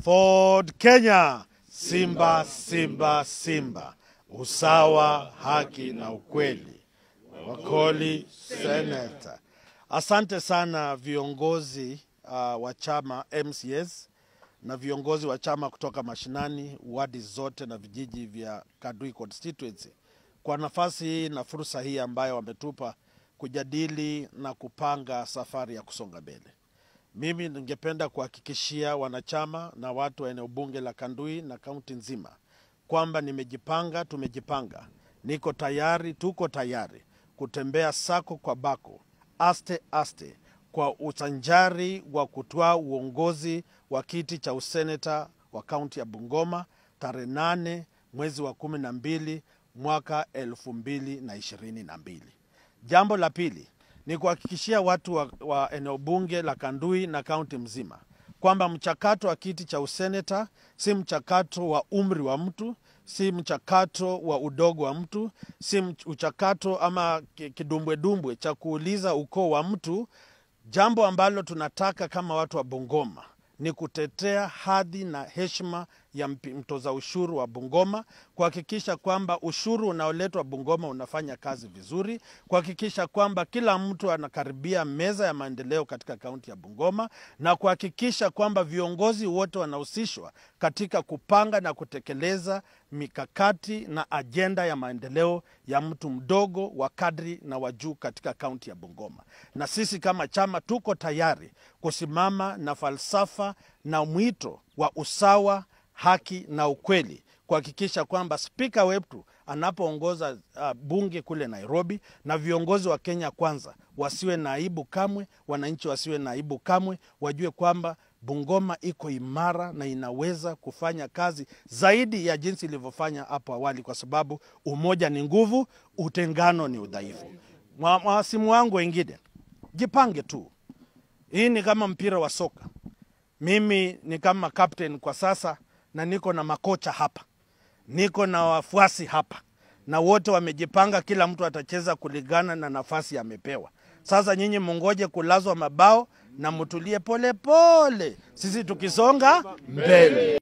Ford Kenya, Simba, Simba, Simba, usawa, haki na ukweli. Wakoli Senator. Asante sana viongozi uh, wa chama MCS na viongozi wa chama kutoka mashinani, wadi zote na vijiji vya Kadui constituency kwa nafasi hii na fursa hii ambayo wametupa kujadili na kupanga safari ya kusonga mbele. Mimi ningependa kuhakikishia wanachama na watu wa eneo bunge la Kandui na kaunti nzima kwamba nimejipanga, tumejipanga, niko tayari, tuko tayari kutembea sako kwa bako, aste aste, kwa usanjari wa kutoa uongozi wa kiti cha useneta wa kaunti ya Bungoma tarehe nane mwezi wa kumi na mbili mwaka elfu mbili na ishirini na mbili. Jambo la pili ni kuhakikishia watu wa, wa eneo bunge la Kandui na kaunti mzima kwamba mchakato wa kiti cha useneta si mchakato wa umri wa mtu, si mchakato wa udogo wa mtu, si mchakato ama kidumbwedumbwe cha kuuliza ukoo wa mtu. Jambo ambalo tunataka kama watu wa Bungoma ni kutetea hadhi na heshima ya mtoza ushuru wa Bungoma, kuhakikisha kwamba ushuru unaoletwa Bungoma unafanya kazi vizuri, kuhakikisha kwamba kila mtu anakaribia meza ya maendeleo katika kaunti ya Bungoma, na kuhakikisha kwamba viongozi wote wanahusishwa katika kupanga na kutekeleza mikakati na ajenda ya maendeleo ya mtu mdogo wa kadri na wa juu katika kaunti ya Bungoma. Na sisi kama chama tuko tayari kusimama na falsafa na mwito wa usawa haki na ukweli, kuhakikisha kwamba spika wetu anapoongoza uh, bunge kule Nairobi na viongozi wa Kenya Kwanza wasiwe na aibu kamwe, wananchi wasiwe na aibu kamwe, wajue kwamba Bungoma iko imara na inaweza kufanya kazi zaidi ya jinsi ilivyofanya hapo awali, kwa sababu umoja ni nguvu, utengano ni udhaifu. Mawasimu wangu wengine, jipange tu. Hii ni kama mpira wa soka. Mimi ni kama captain kwa sasa na niko na makocha hapa, niko na wafuasi hapa, na wote wamejipanga, kila mtu atacheza kulingana na nafasi amepewa. Sasa nyinyi mungoje kulazwa mabao na mtulie pole pole, sisi tukisonga mbele.